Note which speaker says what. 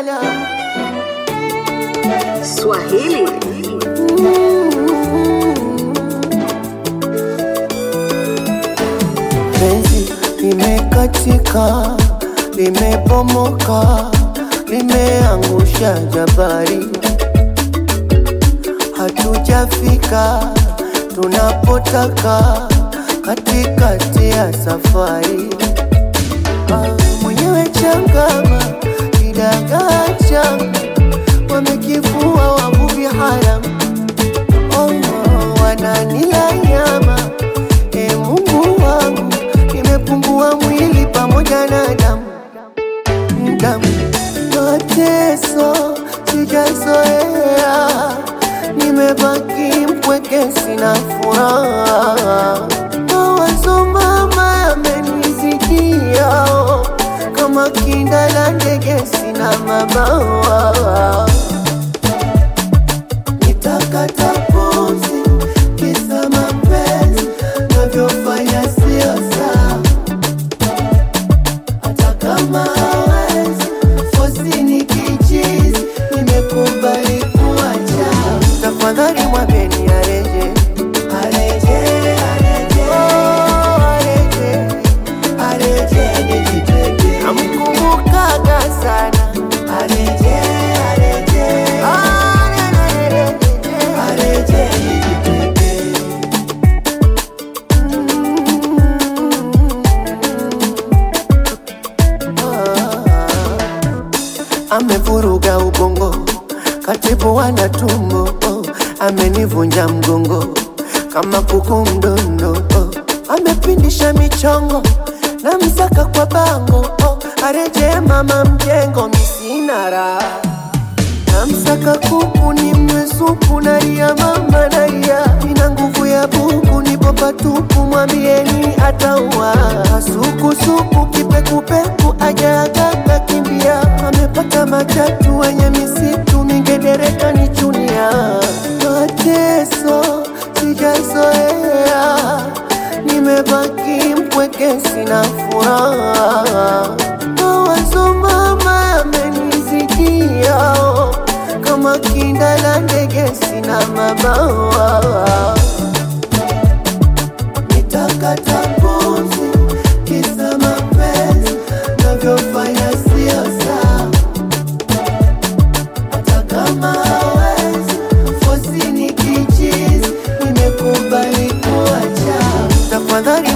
Speaker 1: lala
Speaker 2: Swahili
Speaker 1: penzi limekatika, limebomoka, limeangusha jabari, hatujafika tunapotaka katikati ya safari. Ah, Mwenyewe changama kidagaa changa, wamekifua wavuvi haramu Oh, wananila nyama e Mungu wangu, nimepungua mwili pamoja na damu damu, mateso sijazoea, nimebaki mpweke, sina furaha, mawazo mama yamenizidia, kama kinda la ndege, sina mabawa nitakata pumzi kisa mapenzi navyofanya sio sawa, hata kama hawezi fosi ni kichizi, nimekubali kuacha. Tafadhali mwambeni areje, areje, areje, oh, areje, areje nijitete, namkumbukaga sana areje, areje, areje, areje nijitete. amevuruga ubongo, katibu wana tumbo, oh, amenivunja mgongo kama kuku mdondo, oh, amepindisha michongo na msaka kwa bango, oh, areje mama mjengo, misina raha namsaka kuku ni mwesuku naria mama naria ina nguvu ya buku nipo patupu mwambieni ataua sukusuku kipekupeku ajaagaka kimbia amepata matatu wenye misitu mingedereka ni chunia mateso sijazoea nimebaki mpweke sina furaha mawazo mama yamenizidia kama kinda la ndege sina mabawa nitakata pumzi kisa mapenzi navyofanya sio sawa hata kama hawezi fosi ni kichizi nimekubali kuacha tafadhali